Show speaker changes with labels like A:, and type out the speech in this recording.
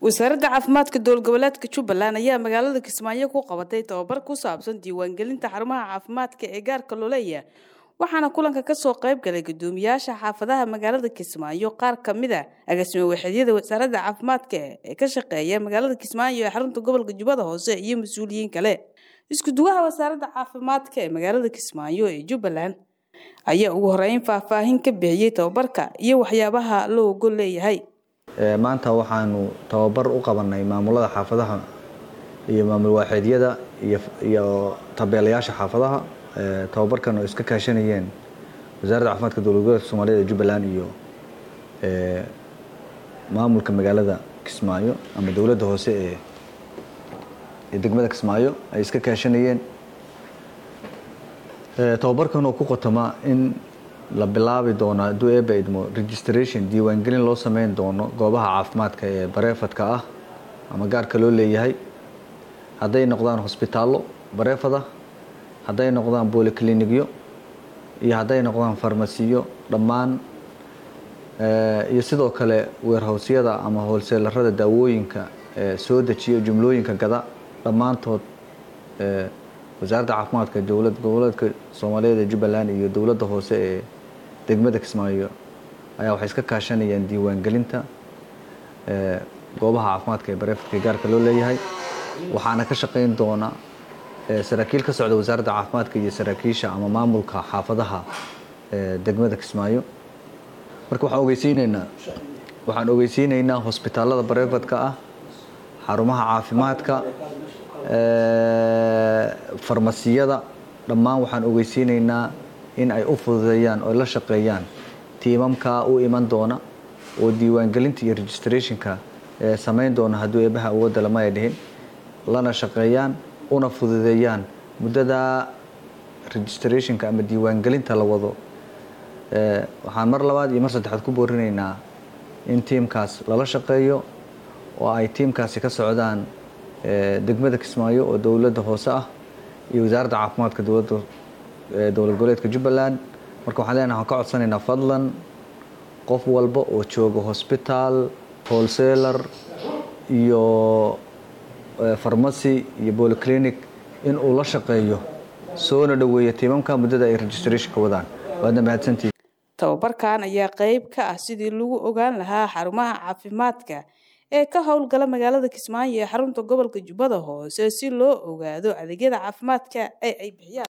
A: wasaaradda caafimaadka dowlad goboleedka jubbaland ayaa magaalada kismaayo ku qabatay tababar ku saabsan diiwaangelinta xarumaha caafimaadka ee gaarka loo leeyahay waxaana kulanka kasoo qayb galay guddoomiyaasha xaafadaha magaalada kismaayo qaar ka mid a agaasimo waxeedyada wasaaradda caafimaadka ee ka shaqeeya magaalada kismaayo ee xarunta gobolka jubbada hoose iyo mas-uuliyiin kale isku-duwaha wasaaradda caafimaadka ee magaalada kismaayo ee jubbaland ayaa ugu horeyn faahfaahin ka bixiyey tababarka iyo waxyaabaha loo ogol leeyahay
B: maanta waxaanu tababar u qabanay maamulada xaafadaha iyo maamul waaxeedyada iyo tabeelayaasha xaafadaha tababarkan oo iska kaashanayeen wasaaradda caafimaadka dowlad goboleedka soomaaliyed ee jubbaland iyo maamulka magaalada kismaayo ama dowladda hoose ee ee degmada kismaayo ay iska kaashanayeen tababarkan oo ku qotoma in la bilaabi doono hadduu eeba idmo registration diiwaangelin loo sameyn doono goobaha caafimaadka ee bareefadka ah ama gaarka loo leeyahay hadday noqdaan hosbitaallo bareefada hadday noqdaan boolikilinigyo iyo hadday noqdaan farmasiyo dhammaan iyo sidoo kale weerhowsyada ama hoolseelarada daawooyinka soo dejiya jumlooyinka gada dhammaantood wasaaradda caafimaadka dowlad goboleedka soomaaliyeed ee jubbaland iyo dowladda hoose ee degmada kismaayo ayaa waxay iska kaashanayaan diiwaangelinta goobaha caafimaadka ee bareefadka gaarka loo leeyahay waxaana ka shaqeyn doona saraakiil ka socda wasaaradda caafimaadka iyo saraakiisha ama maamulka xaafadaha degmada kismaayo marka waxaan ogeysiineynaa waxaan ogeysiineynaa hosbitaalada bareefadka ah xarumaha caafimaadka farmasiyada dhammaan waxaan ogeysiineynaa in ay u fududeeyaan oo la shaqeeyaan tiimamka u iman doona oo diiwaangelinta iyo registrationka samayn doona hadduu eebaha awoodda lama ay dhihin lana shaqeeyaan una fududeeyaan muddada registrationka ama diiwaangelinta la wado waxaan mar labaad iyo mar saddexaad ku boorinaynaa in tiimkaas lala shaqeeyo oo ay tiimkaasi ka socdaan degmada kismaayo oo dowladda hoose ah iyo wasaaradda caafimaadka dowladda dowlad goboleedka jubbaland marka waxaan leenahay waxaan ka codsanaynaa fadlan qof walba oo jooga hosbitaal wholesaler iyo farmacy iyo bolyclinic in uu la shaqeeyo soona dhoweeyo tiimamka muddada ay registrationka wadaan waadna mahadsantihi
A: tababarkan ayaa qeyb ka ah sidii lagu ogaan lahaa xarumaha caafimaadka ee ka howlgala magaalada kismaayo ee xarunta gobolka jubbada hoose si loo ogaado adeegyada caafimaadka ee ay bixiyaan